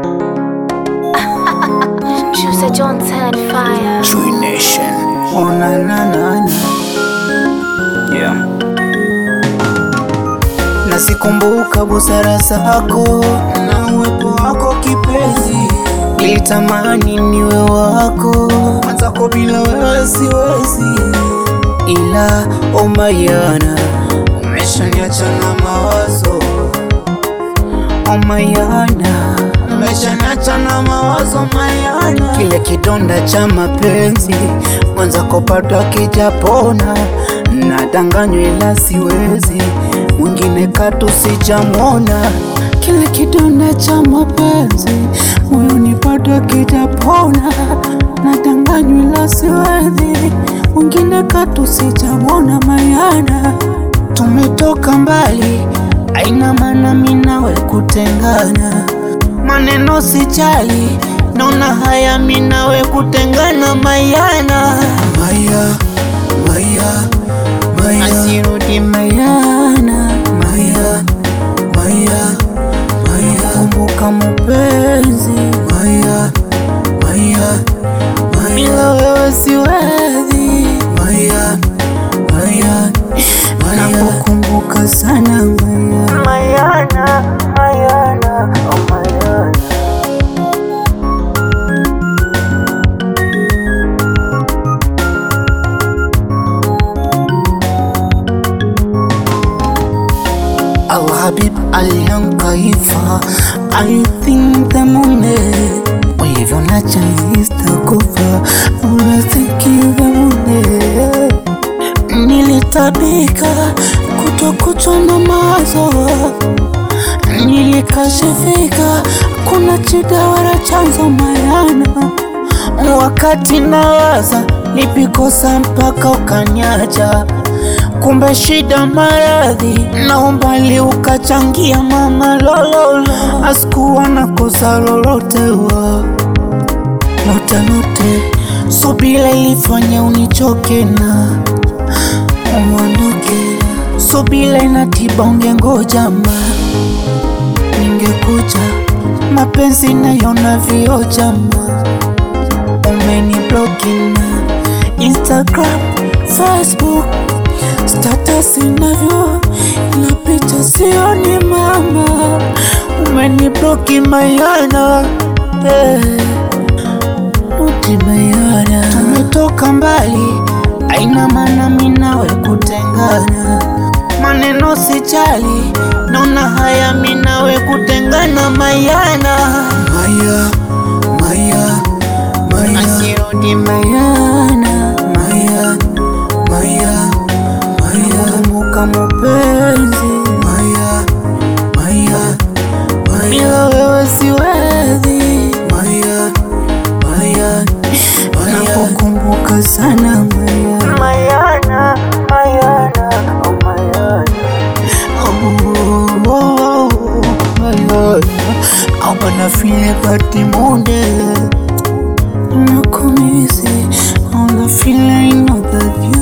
Juicy Johnson fire. True Nation. Oh, na, na, na, na. Yeah. Nasikumbuka busara zako na uwepo wako kipenzi, nilitamani niwe wako mwenzako, bila wewe siwezi, ila omayana umeshaniacha na mawazo omayana umeshaniacha na mawazo mayana, kile kidonda cha mapenzi mwenzako bado akijapona, nadanganywa ila siwezi mwingine katu sijamwona, kile kidonda cha mapenzi moyoni bado akijapona, nadanganywa ila siwezi mwingine katu sijamwona mayana, tumetoka mbali, aina maana mimi nawe kutengana, maneno sijali, naona haya mimi nawe kutengana mayana, maya, maya, maya, asirudi mayana, maya, maya, maya, kumbuka mapenzi, maya, maya, maya, bila wewe siwezi, maya, maya, maya, nakukumbuka sana maya, mayana, mayana, oh mayana. Alhabib alihankaifa I think the moment ulivyonacha istakufa unasikiliza mune nilitabika kutokuchwa na mawazo nilikashifika kuna chida wala chanzo mayana wakati nawaza nipikosa mpaka ukanyaja kumbe shida maradhi na umbali ukachangia mama lololo asikuwa na kosa lolote wa lote lote subila ilifanya unichoke na uondoke subila inatiba ungengoja ma ningekuja mapenzi nayona vioja ma umenibloki na Instagram, Facebook status inavyo ila picha sioni mama, umenibloki mayana eh, rudi mayana, tumetoka mbali, aina maana mimi nawe kutengana, maneno sijali, naona haya mimi nawe kutengana mayana, maya, maya, maya, asirudi mayana, maya, maya, maya, kumbuka mapenzi, maya, maya, maya, bila wewe siwezi, maya, maya, maya, nakukumbuka sana maya, mayana, mayana, oh mayana. Oh, oh, oh, mayana. I'm gonna feel it but the morning Nakumisi, all the feeling of the view